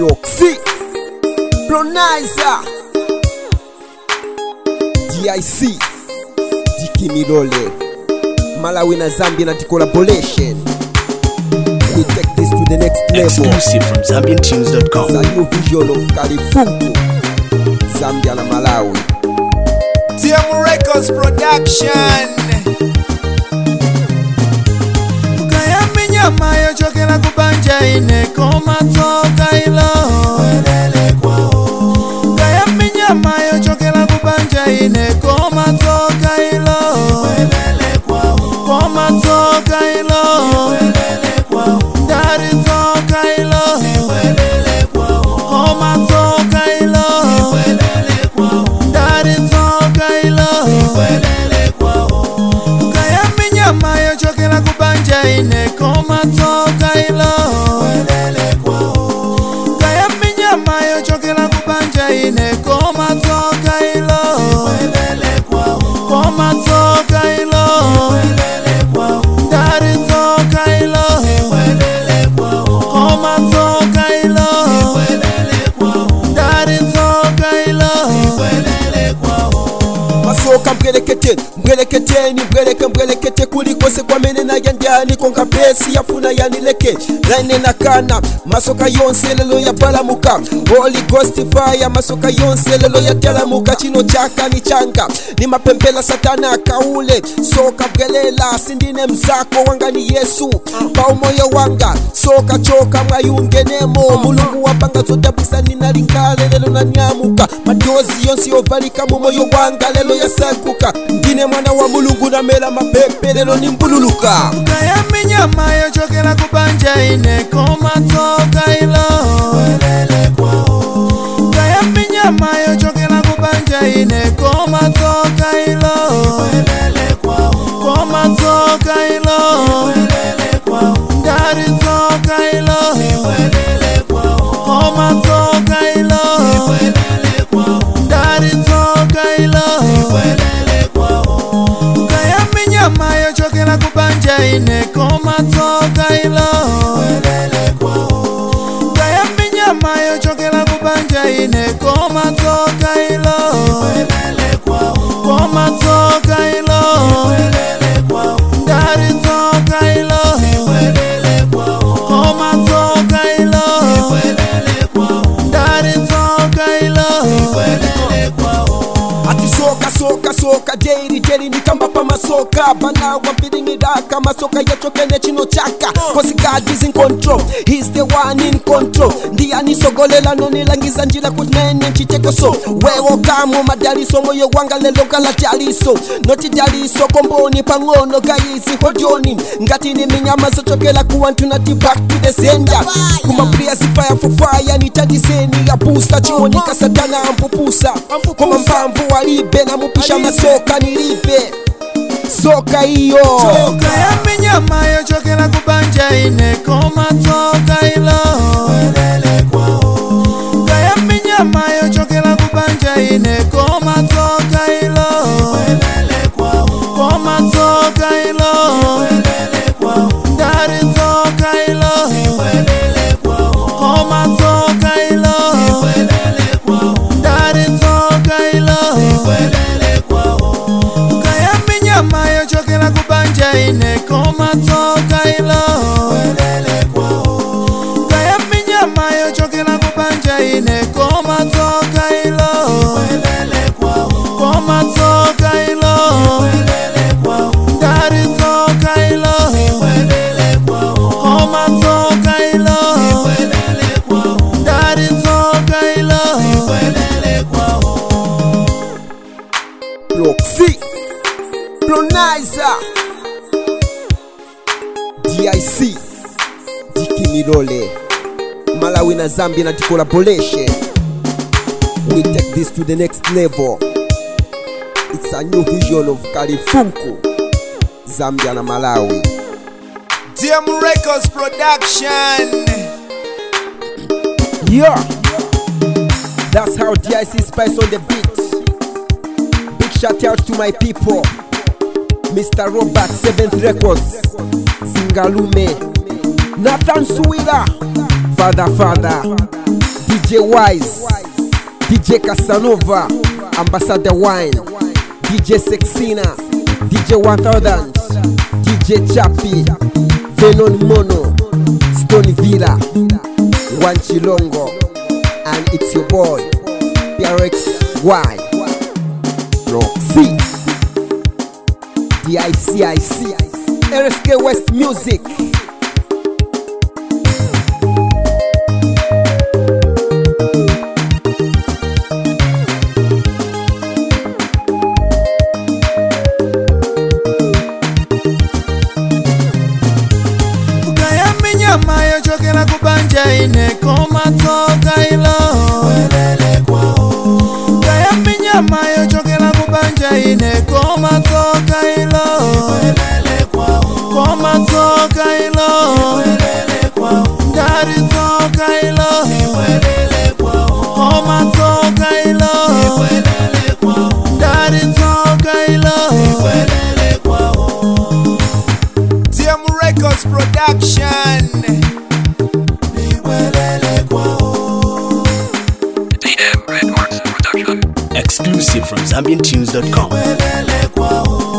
Roxy Pronizer DIC Diki Milole Malawi na Zambia na collaboration We take this to the next level Exclusive from ZambianTunes.com. It's a new vision of Kalifungu Zambia na Malawi TM Records Production ukayambi nyama yochokera kubanja ine komatoka ilo ukayambi nyama yochokera kubanja ine komatoka ilo komatoka ilo ndaritoka ilo komatoka ilo ndaritoka ilo ukayambi nyama yochokera kubanja ine komatoka ilo ukayambi nyama yochokera kubanja ine komatoka ilo komatoka ilo ndaritoka ilo komatoka ilo ndaritoka ilo masoka mbwerekete mbwereketeni mbwereke mbwerekete kulikose kwamene naja ndyani konka pesi yafuna yanileke laine nakana masoka yonse lelo yabalamuka holy ghost fire masoka yonse lelo yatalamuka chino chaka ni changa ni mapembela satana akaule soka bwelela sindine mzako wanga ni yesu pa umoyo wanga soka choka mwayungenemo mulungu wapanga zodabwisa ninalingale lelo nanyamuka madozi yonse yovalika mu moyo wanga lelo yasankuka ndine mwana wa mulungu namela mapepe lelo nimbululuka ukayambi nyama yochokera kubanja ine komatoka ilo ukayambi nyama yochokera kubanja ine komatoka ilo komatoka ilo ndaritoka ilo komatoka ilo ndaritoka ilo ukayambi nyama yochokera kubanja ine komatoka ilo ukayambi nyama yochokera kubanja ine komatoka ilo komatoka ilo ndaritoka ilo komatoka ilo ndaritoka ilo ati soka soka soka jeri jeri ndikambapa masoka bana wampiringidaka masoka yachokene chino chaka cause god is in control he's the one in control ndiye anisogolela nonilangiza njira kuti nene nchitekoso wewo kamo madaliso moyo wanga lelo kala taliso noti daliso komboni pang'ono gayizi hojoni ngati ni minyama zochokela kuwantu nati back to the sender kumapria sifaya fofaya nitadiseni yapusa chiwonika satana ampupusa koma mpamvu walibe namupisha masoka nilipe soka iyo ukayambi nyama yochokera kubanja ine komatoka ilo ukayambi nyama yochokera kubanja ine komatoka ilo komatoka ilo ndaritoka ilo komatoka ilo ndaritoka ilo ukayambi nyama yochokera kubanja ine komatoka ilo ukayambi nyama yochokera kubanja ine komatoka ilo komatoka ilo ndaritoka ilo komatoka ilo ndaritoka ilo Roxy Pronizer DIC Diki Milole Malawi na Zambia na collaboration We take this to the next level It's a new vision of Kalifunku Zambia na Malawi TM Records Production Yeah That's how DIC spice on the beat Big shout out to my people Mr. Robert 7th Records Zingalume Nathan Suwila Father Father DJ Wise, DJ Casanova, Ambassador Wine, DJ Sexina, DJ 1000, DJ Chappy, Venon Mono, Stone Villa, Wanchilongo, and it's your boy, PRX Y, Roxy, DICIC, RSK West Music. ukayambi nyama yochokera kubanja ineko matsoka ilo ukayambi nyama yochokera kubanja ineko matsoka ilo komatsoka ilo ndari tsoka ilo komatsoka ilo ndari tsoka ilo TM Records Production. Exclusive from ZambianTunes.com.